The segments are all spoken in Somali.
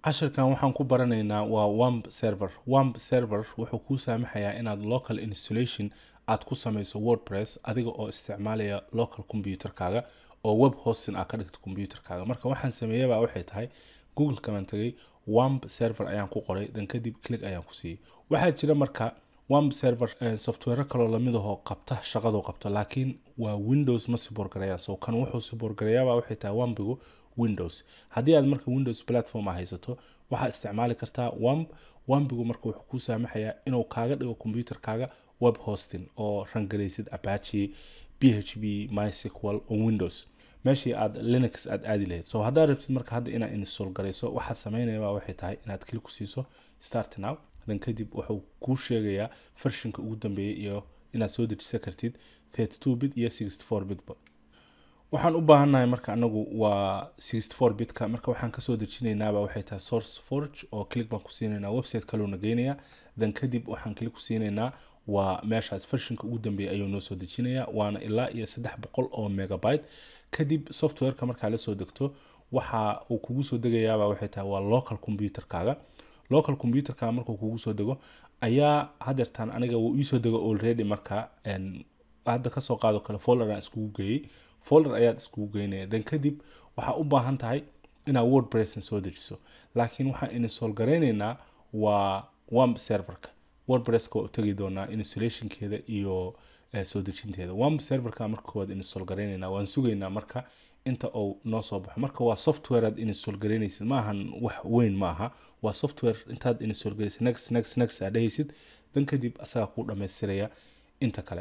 cashirkan waxaan ku baranaynaa waa wamp server wamp server wuxuu kuu saamaxayaa inaad local installation aad ku samayso wordpress adiga oo isticmaalaya local computerkaaga oo web hosting aad ka dhigto computerkaaga marka waxaan sameeyaba waxay tahay google kamaan tagay wamp server ayaan ku qoray dan kadib click ayaan ku siiyey waxaa jira marka wamp server software kaloo lamidahoo qabta shaqadu qabto laakiin waa windows ma siboorgarayaan so kan wuxuu siboorgarayaaba waxay tahay wampigu windows haddii aad marka windows platform a haysato waxaa isticmaali kartaa wamp wampigu marka wuxuu kuu saamaxayaa inuu kaaga dhigo computerkaaga web hosting oo rangaraysid apache p h p mysql on windows meeshii aad linux aad aadi lahayd so haddaad rabtid marka hadda inaad install garayso waxaad samaynayaba waxay tahay inaad kili ku siiso start now dan kadib wuxuu kuu sheegayaa vershinka ugu dambeeyay iyo inaad soo dejisan kartid 32 bit iyo 64 bitba waxaan u baahannahay marka anagu waa 64 bitka marka waxaan kasoo dejinaynaaba waxay tahay source forge oo click baan ku siinaynaa website kaloona geynaya dan kadib waxaan click ku siinaynaa waa meeshaas vershinka ugu dambeeya ayuu noo soo dejinayaa waana ilaa iyo saddex boqol oo megabyte kadib softwareka markaa lasoo degto waxa uu kugu soo degayaaba waxay tahay waa local computerkaaga local computerkaaga markuu kugu soo dego ayaa hadeertaan aniga wuu iisoo dego already marka hadda kasoo qaado kale folder aan iskugu geeyey folder ayaad iskugu geynaya dan kadib waxaa u baahan tahay inaad wordpressan soo dejiso laakiin waxaan install garaynaynaa waa wamp serverka wordpresska waa u tegi doonaa installationkeeda iyo soo dejinteeda wamp serverka marka koowaad install garaynaynaa waan sugaynaa marka inta uu noo soo baxo marka waa software aad install garaynaysid ma ahan wax weyn ma aha waa software intaad install garaysid next next next aad dhehaysid dan kadib asagaa kuu dhammaystiraya inta kale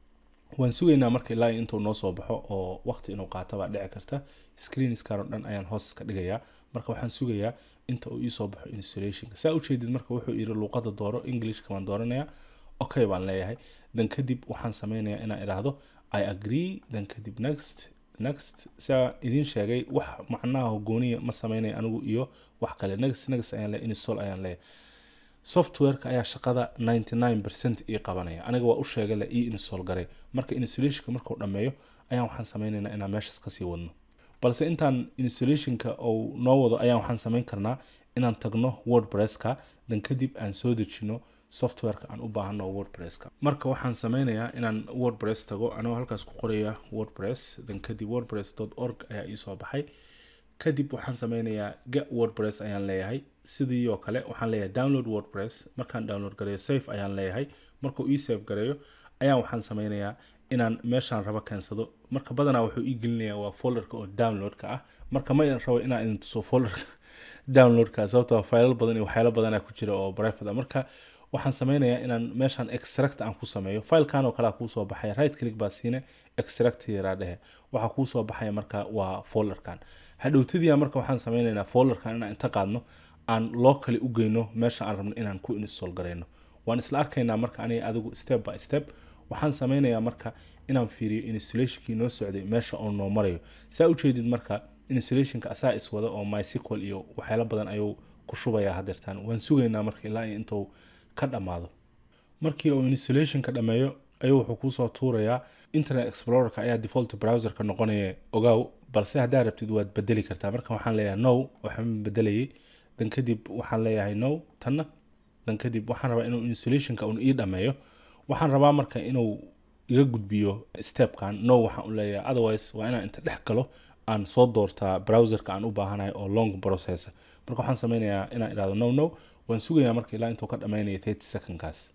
waan sugaynaa marka ilaa intuu noo soo baxo oo waqti inuu qaato baa dhici karta screenskar oo dhan ayaan hoos ka dhigayaa marka waxaan sugayaa inta uu iisoo baxo installationka saa ujeedid marka wuxuu yiri luuqada dooro englishka baan dooranaya okay baan leeyahay dan kadib waxaan sameynayaa inaan idhaahdo i agree dan kadib next next saa idiin sheegay wax macnaha hogooniya ma sameynaya anigu iyo wax kale next next ayaan leeyahay install ayaan leeyahay softwareka ayaa shaqada 99 percent ii qabanaya aniga waa u sheegay la ii install garay marka installationka markuu dhammeeyo ayaan waxaan sameynaynaa inaan meeshaas kasii wadno balse intaan installationka uu noo wado ayaan waxaan sameyn karnaa inaan tagno wordpresska dan kadib aan soo dejino softwareka aan u baahano wordpresska marka waxaan sameynayaa inaan wordpress tago anigoo halkaas ku qoraya wordpress dan kadib wordpress org ayaa iisoo baxay kadib waxaan sameynayaa ga wordpress ayaan leeyahay sidii oo kale waxaan leeyahay download wordpress markaan download gareeyo safe ayaan leeyahay markuu ii safe gareeyo ayaan waxaan sameynayaa inaan meeshaan rabo keensado marka badanaa wuxuu ii gelinayaa waa folderka oo downloadka ah marka ma rabo inaan idin tuso folderka downloadka sababtoo faylal badan iyo waxyaalo badanaa ku jira oo private ah marka waxaan sameynayaa inaan meeshaan extract aan ku sameeyo filekan oo kale kuusoo baxaya right click baa siine extract yaraa dhehe waxaa kuusoo baxaya marka waa folderkan hadhowtadiia marka waxaan sameynaynaa folderkan inaan inta qaadno aan locally u geyno meesha aan rabno inaan ku install garayno waan isla arkaynaa marka aniga adigu step by step waxaan sameynayaa marka inaan fiiriyo installationkii noo socday meesha oo noo marayo saa ujeedid marka installationka asaa iswada oo mysql iyo waxyaalo badan ayuu ku shubayaa hadeertaan waan sugaynaa marka ilaa intuu ka dhammaado markii uu installationka dhammeeyo ayuu wuxuu kuusoo tuurayaa internet explorerka ayaa default browserka noqonaya ogaaw balse haddaa rabtid waad bedeli kartaa marka waxaan leeyahay no waxaan bedelayay dan kadib waxaan leeyahay no tanna dan kadib waxaan rabaa inuu installationka un ii dhammeeyo waxaan rabaa marka inuu iga gudbiyo stepkan no waxaan u leeyahay otherwise waa inaan inta dhex galo aan soo doortaa browserka aan u baahanahay oo long process marka waxaan sameynayaa inaan idhahdo no no waan sugayaa marka ilaa intuu ka dhammaynaya 30 secondkaas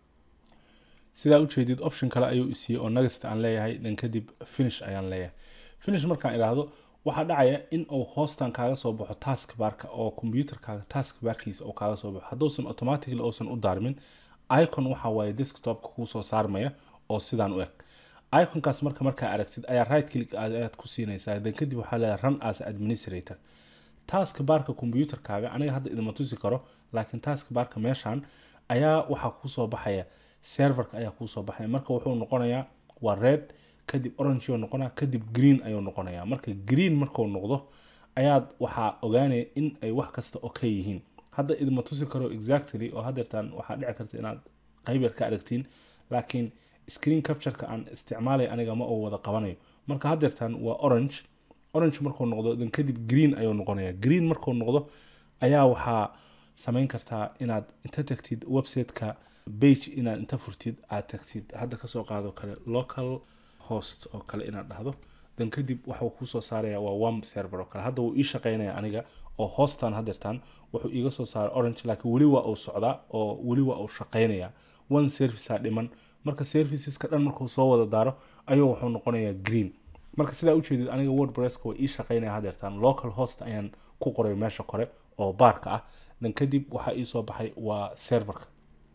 sidaa ujeedid option kale ayuu isiiyey oo nagasta aan leeyahay dan kadib finish ayaan leeyahay finish markaan idhaahdo waxaa dhacaya in uu hoostan kaaga soo baxo task barka oo computerkaaga task barkiisa uu kaaga soo baxo hadduusan automatically uusan u daarmin icon waxa waaye desktopka kuu soo saarmaya oo sidaan u eg iconkaas marka markaa aragtid ayaa right click ayaad ku siinaysaa dan kadib waxaa leedahay run as administrator task barka computerkaaga aniga hadda idima tusi karo laakiin task barka meeshan ayaa waxaa kuusoo baxaya serverka ayaa kuusoo baxaya marka wuxuu noqonayaa waa red kadib orange noqonaa kadib green ayuu noqonayaa marka green markuu noqdo ayaad waxaa ogaanaya in ay wax kasta okay yihiin hadda idima tusi karo exactly oo hadeertaan waxaa dhici karta inaad qayb yar ka aragtiin laakiin screen captureka aan isticmaalay aniga ma uu wada qabanayo marka hadeertaan waa orange orange markuu noqdo dan kadib green ayuu noqonaya green markuu noqdo ayaa waxaa samayn kartaa inaad inta tagtid websiteka bage inaad inta furtid aad tagtid hadda kasoo qaado kale local host oo kale inaad dhahdo dan kadib waxuu kuusoo saaraya waa wamp server oo kale hadda wuu ii shaqeynaya aniga oo hostan hadeertaan wuxuu iiga soo saaray orange laakiin weli waa uu socdaa oo weli waa uu shaqeynaya one servicea dhiman marka serviceska dhan markuu soo wada daaro ayuu wuxuu noqonayaa green marka sidaa ujeedid aniga wordpresska waa ii shaqeynaya hadeertaan local host ayaan ku qoray meesha kore oo baarka ah dan kadib waxaa iisoo baxay waa serverka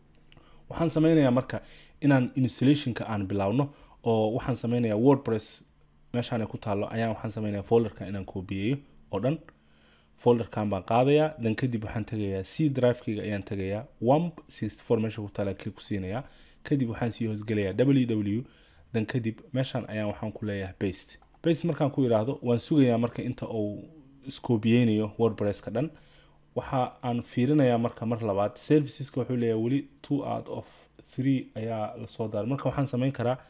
waxaan sameynayaa marka inaan installationka aan bilaawno oo waxaan sameynayaa wordpress meeshaan ku taalo ayaan waxaan sameynaya folderka inaan koobiyeeyo oo dhan folderkan baan qaadayaa dan kadib waxaan tegayaa c drivekeyga ayaan tegayaa wamp sixty four meesha ku taala klik ku siinayaa kadib waxaan sii hoosgelayaa w w dan kadib meeshaan ayaan waxaan ku leeyahay baste baste markaan ku yidhaahdo waan sugayaa marka inta uu iskoobiyeynayo wordpresska dhan waxa aan fiirinayaa marka mar labaad serviceska wuxuu leeyahay weli two out of three ayaa lasoo daaray marka waxaan sameyn karaa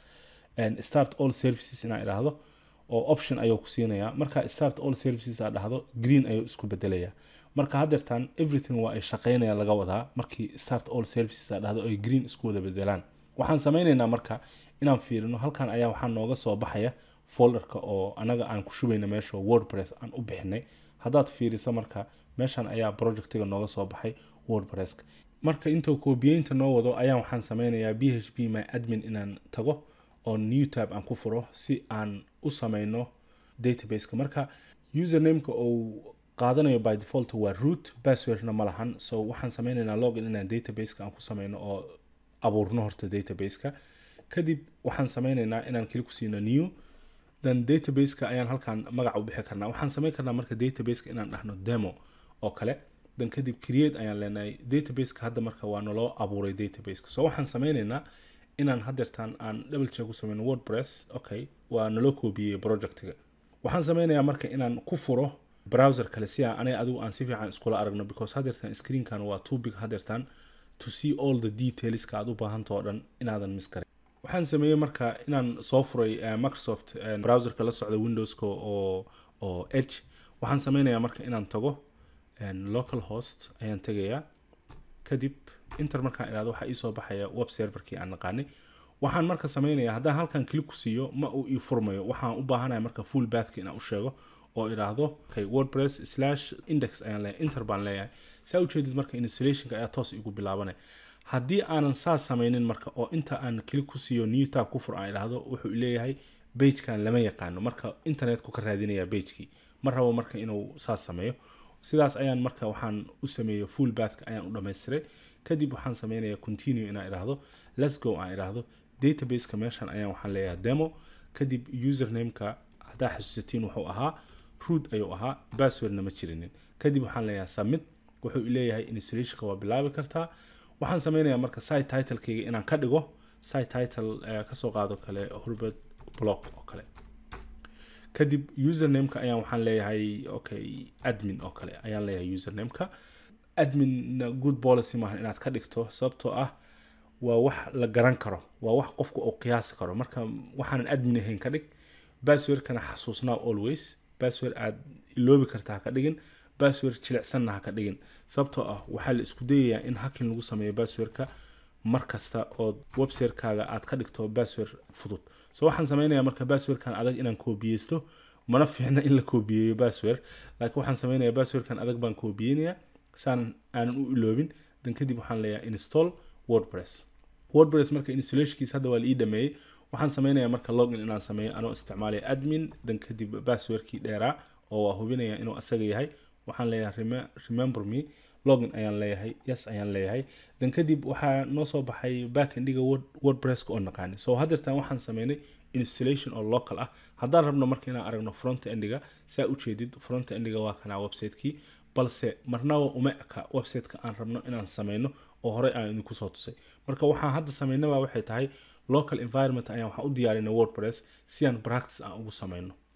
start all services inaan idhaahdo oo option ayuu ku siinayaa marka start all services aad dhahdo green ayuu isku bedelayaa marka hadeertaan everything waa ay shaqeynaya laga wadaa markii start all services aad dhahdo ay green isku wada bedelaan waxaan sameyneynaa marka inaan fiirino halkan ayaa waxaa nooga soo baxaya folderka oo anaga aan ku shubayna meesha wordpress aan u bixinay haddaad fiiriso marka meeshan ayaa projectiga nooga soo baxay wordpresska marka intuu koobiyeynta noo wado ayaan waxaan sameynayaa b h p my admin inaan tago oo new tab aan ku furo si aan u sameyno databaseka marka usernameka uu qaadanayo by default waa root passwordna ma lahan so waxaan sameyneynaa login inaan databaseka aan ku sameyno oo abuurno horta databaseka kadib waxaan sameyneynaa inaan keli ku siino new dan databaseka ayaan halkan magac u bixi karnaa waxaan sameyn karnaa marka databaseka inaan dhahno demo oo kale dan kadib create ayaan leenahay databaseka hadda marka waa naloo abuuray databaseka so waxaan sameyneynaa inaan hadeertaan aan double check ku sameyno wordpress okay waa naloo koobiyey projectiga waxaan sameynayaa marka inaan ku furo browser kale si aan aniga adigu aan si fiican iskula aragno because hadeertaan screenkan waa too big hadeertaan to see all the detailska aad u baahanta oo dhan inaadan miskarin waxaan sameeyey marka inaan soo furay microsoft browserka la socda windowska oo oo edge waxaan sameynayaa marka inaan tago local host ayaan tegayaa kadib inter markaan idhahdo waxaa iisoo baxaya web serverkii aan naqaanay waxaan marka sameynayaa haddaan halkan klik ku siiyo ma uu ii furmayo waxaan u baahanaya marka full bathka inaan u sheego oo idhaahdo okay, wordpress slash index ayaan leeyahay inter baan leeyahay saa ujeedid marka installationka ayaa toos igu bilaabanaya haddii aanan saas sameynin marka oo inta aan klik ku siiyo new tab ku fur aan idhaahdo wuxuu leeyahay bagekan lama yaqaano marka internetku ka raadinaya bagekii ma rabo marka inuu saas sameeyo sidaas ayaan marka waxaan u sameeyey full bathka ayaan u dhamaystiray kadib waxaan sameynaya continue inaan idhaahdo let's go aan idhaahdo databaseka meeshan ayaan waxaan leeyahay demo kadib usernameka haddaa xasuusatiin wuxuu ahaa root ayuu ahaa passwordna ma jirinin kadib waxaan leeyahay submit wuxuu leeyahay installationka waa bilaabi kartaa waxaan sameynayaa marka site titlekeyga inaan ka dhigo site title kasoo qaado kale hurbert block oo kale kadib usernameka ayaan waxaan leeyahay okay admin oo kale ayaan leeyahay usernameka admin good policy maaha inaad ka dhigto sababtoo ah waa wax la garan karo waa wax qofka uu qiyaasi karo marka waxaanan admin ahayn ka dhig passwordkana xasuusnaa always password aad iloobi karta ha ka dhigin password jilicsanna ha ka dhigin sababtoo ah waxaa la isku dayayaa in hakin lagu sameeyo passwordka mar kasta oo websitekaga aad ka dhigto password fudud so waxaan sameynayaa marka passwordkan adag inaan koobiyeysto mana fiicna in la koobiyeeyo password laakiin waxaan sameynayaa passwordkan adag baan koobiyeynayaa saan aanan u iloobin dan kadib waxaan leeyahay install wordpress wordpress marka installationkiisa hadda waa la ii dhameeyey waxaan sameynayaa marka login inaan sameeyo anoo isticmaalaya admin dan kadib passwordkii dheeraa oo waa hubinaya inuu asaga yahay waxaan leeyahay remember me login ayaan leeyahay yes ayaan leeyahay dan kadib waxaa noo soo baxay backendiga wordpresska oo naqaani so hadeertan waxaan sameynay installation oo local ah haddaan rabno marka inaan aragno front endiga saa ujeedid front endiga waa kanaa websitekii balse marnaba uma eka websiteka aan rabno inaan sameyno oo horey aan idinku soo tusay marka waxaan hadda sameynaba waxay tahay local environment ayaan waxaan u diyaarinay wordpress si aan practice aan ugu sameyno